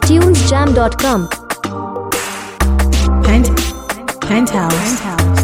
tunesjam.com. Pent, penthouse.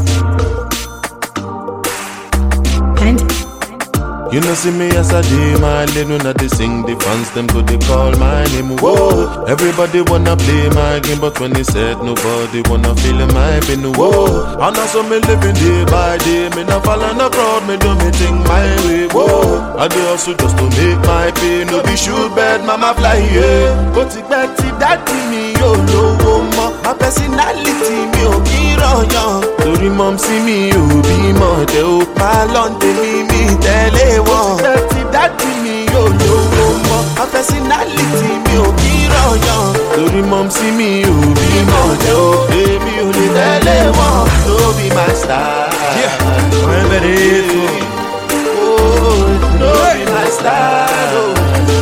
Pent, You know see me as a day, my lane when I they sing the fans them go they call my name. Whoa, everybody wanna play my game, but when they said nobody wanna feel my pain. Whoa, and also me living day by day, me not fall in the crowd, me do me thing my way. Whoa, I do also just to make my pay, no be shoot bad, mama fly yeah. But it back to daddy me, yo lowo mo, my personality me ò kí rọyàn. Torí mọ̀ sí mi ò bímọ tẹ ó pa lọ́ǹdẹ̀ mi mi tẹ́lẹ̀ wọn. Tẹ́tí dádì mi ò lówó mọ́, my personality mi ò kí rọyàn. Torí mọ̀ sí mi ò bímọ tẹ ó èmi ò lè tẹ́lẹ̀ wọn. No be my style. I'm ready Oh, no be my style. Oh.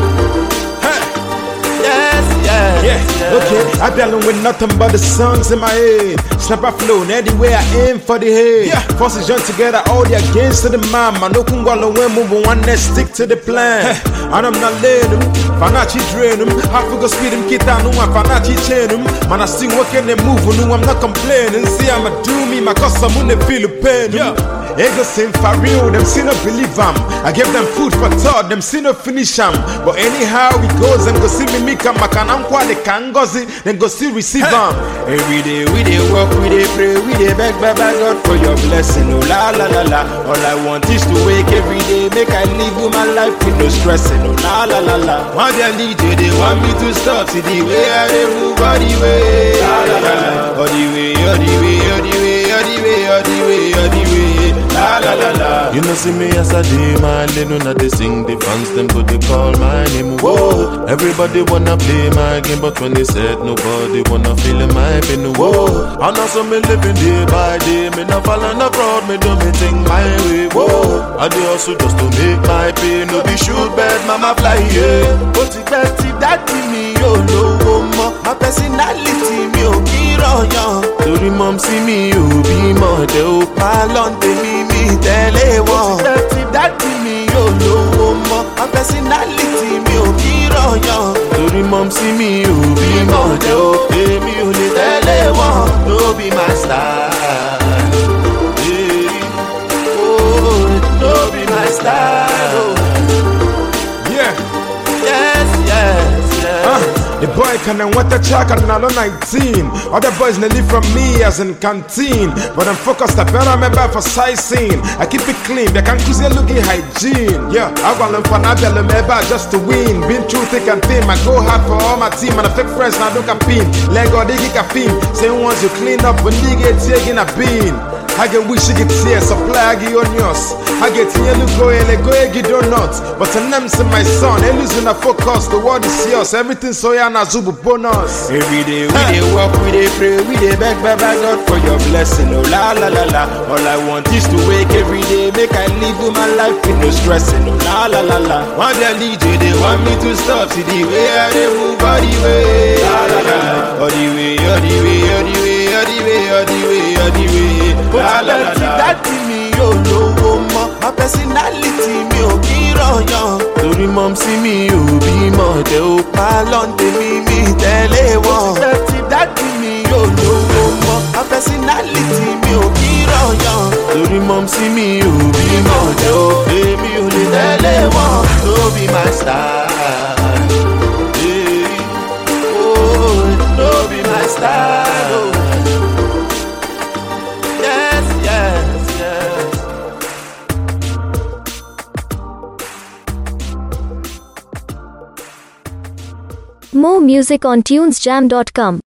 Yes, yes, Yeah, okay. I dealing with nothing but the songs in my head. Snap I flow, and anywhere I aim for the head. Yeah, forces join together, all the against to the mind. Man, no kungwalo when move one that stick to the plan. And I'm not letting them, Fanachi drain them. I figure speed them, get down, no one Fanachi chain them. Man, I still working and moving, no, I'm not complaining. See, I'ma do me, my cause I'm on the Philippines. Yeah. Ego sing for real, them see no believe am. I give them food for thought, them see no finish am. But anyhow it goes, them go see me make a makanam kwa the kangozi, then go still receive am. Every day we dey work, we dey pray, we dey beg, Baba God for your blessing. Oh la la la la. All I want is to wake every day, make I live with my life with no stressing. Oh la la la la. Want their lead, they they want me to stop. See the way I dey move, all the way, la la la la. All the way, all the way, all the way, all the way, all the way, all the way. La la la la. You know see me as a day, my lane when I they sing the fans them go they call my name. Whoa, everybody wanna play my game, but when they said nobody wanna feel my pain. Whoa, and also me living day by day, me not fall in the crowd, me do me thing my way. Whoa, I do also just to make my pay, no be shoot bad, mama fly yeah. But it better daddy me, yo lowo mo, my personality me ò kí rọyàn. Torí mọ̀ sí mi ò bímọ tẹ ó pa lọ́ǹdẹ̀ mi mi tẹ́lẹ̀ wọn. Tẹ́tí dádì mi ò lówó mọ́, my personality mi ò kí rọyàn. Torí mọ̀ sí mi ò bímọ tẹ ó èmi ò lè tẹ́lẹ̀ wọn. No be my style. Yeah. Oh, no be my style. Oh. Yeah. Yes, yes, yes. Uh, the boy can and what a track and now 19. Other boys they live from me as in canteen. But I'm focused, I better remember for sightseeing. I keep it clean, they can cruise looking hygiene. Yeah, I want them for Nabel remember just to win. Been through thick and thin, I go hard for all my team. And I fake friends now don't campaign. Lego digi caffeine. Say once you clean up when you get taking a bean. I get wish you get here, supply I get onions. I get here, look go ele go get donuts. But the name's in my son, they losing a focus. The world is yours, everything so ya na zubu bonus. Every day we dey work, we dey pray, we dey beg Baba God for your blessing. Oh la la la la. All I want is to wake every day, make I live with my life with no stressing. Oh la la la la. Want their DJ, they want me to stop. See the way I dey move, all the way, la la la. All the way, all the way, all the way, all the way, all the way, all the way. La la la la. dádì mi ò lówó mọ́ my personality mi ò kí rọyàn. torí mọ̀ sí mi ò bímọ tẹ ó pa lọ́ǹdẹ̀ mi mi tẹ́lẹ̀ wọn. tẹ́tí dádì mi ò lówó mọ́ my personality mi ò kí rọyàn. torí mọ̀ sí mi ò bímọ tẹ ó èmi ò lè tẹ́lẹ̀ wọn. no be my style. Yeah. Oh, no be my style. Oh. Yes, yes, yes. More music on tunesjam.com.